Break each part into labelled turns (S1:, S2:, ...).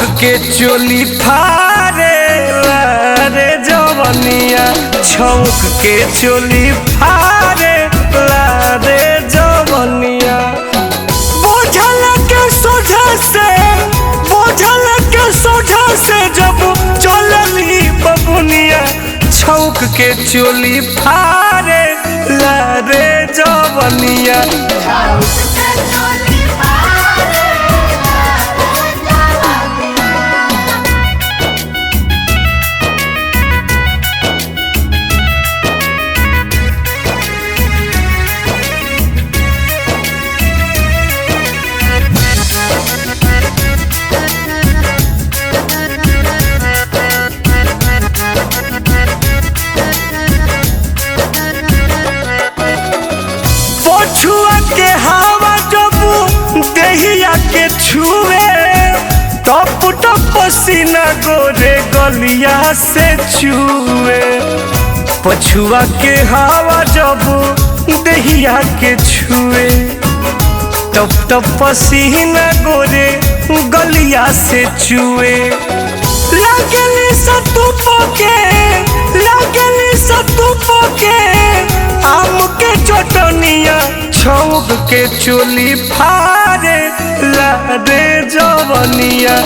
S1: के चोली फारे रे जवनिया छौक के चोली फारे रे जवनिया बोझल के सोझा से बोझल के सोझा से जब चलली बबुनिया छौक के चोली फारे रे जवनिया पछुआ के हवा जब देहिया के छुए टप टप पसीना गोरे गलिया से छुए पछुआ के हवा जब देहिया के छुए टप टप पसीना गोरे गलिया से चुए लागली सतुप के लागली सतुप के आम के चटनिया छौक के चोली फारे रे जवनिया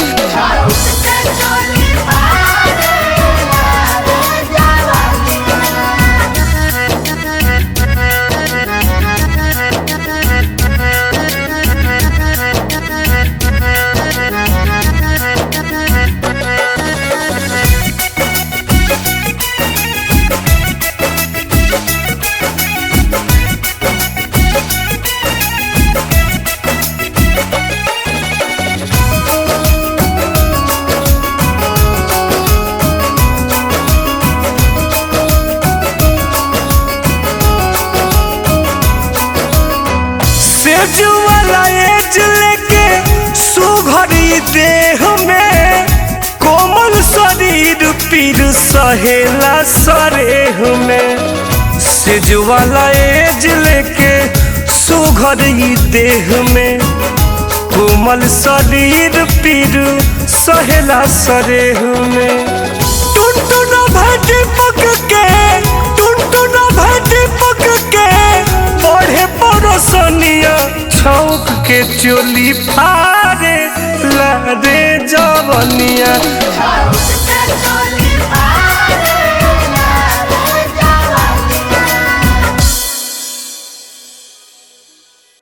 S1: सेज वाला एज लेके सुघरी देह में कोमल शरीर पीर सहेला सरेह में सेज वाला एज लेके सुघरी देह में कोमल शरीर पीर सहेला सरेह में टुनटुन भाटी पक के टुनटुन भाटी पक के बढ़े परोसनिया छौक के चोली फारे रे जवनिया